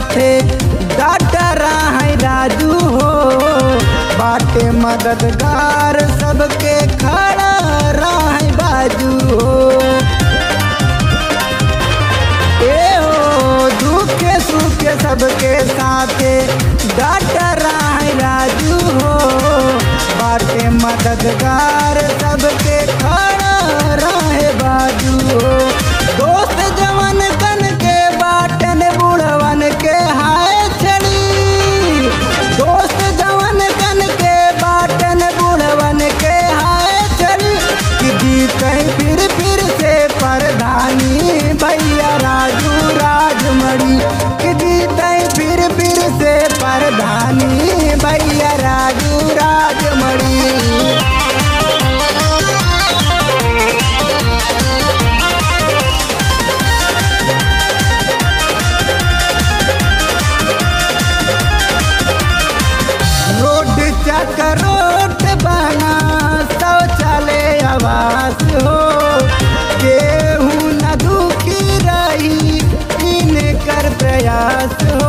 साथे डॉक्टरा है राजू हो बाटे मददगार सबके खड़ा रहे बाजू हो ए हो दुखे सुखे सबके साथे डॉक्टरा है राजू हो बाटे मददगार सबके खड़ा रहे बाजू हो दोस्त जवन कन के बाटन बुढ़वन के हाय छड़ी दोस्त जवन कन के बाटन बुढ़वन के हाय छड़ी कि जीते फिर फिर से प्रधानी भैया राजू राजमणि कि जीते फिर फिर से प्रधानी भैया राजू राजमणि रोड चक रोड बना शौचालय आवास हो केहू न दुखी रही इनकर प्रयास हो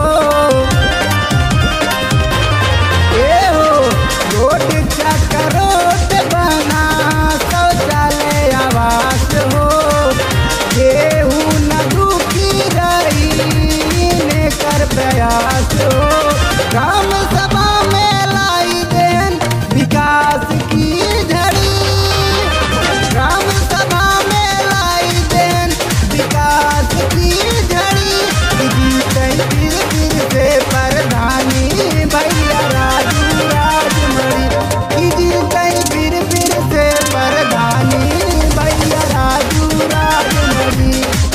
ए हो रोड चक रोड बना शौचालय आवास हो केहू न दुखी रही इनकर प्रयास हो ग्राम सभा में लाई देन विकास की झड़ी ग्राम सभा में लाई देन विकास की झड़ी जीते फिर फिर से प्रधानी भैया राजू राजमणि की जीते फिर फिर से प्रधानी भैया राजू राजमणि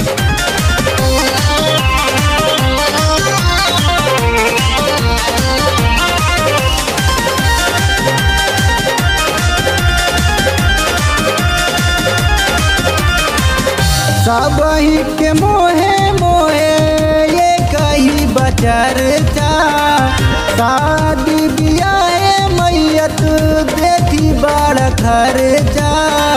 सब ही के मोहे मोहे ये कही बचर चा शादी बियाहे मैयत देखी बड़ खर्चा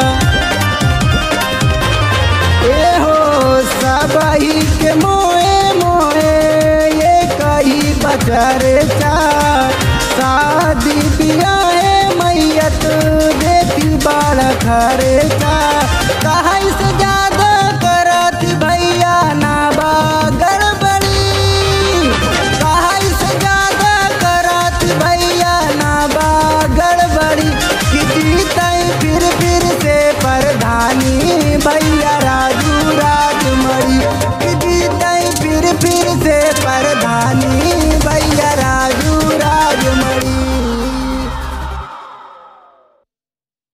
ए हो सब ही के मोहे मोहे ये कही बचर चा शादी बियाहे मैयत देखी बड़ खर्चा कहीं से जा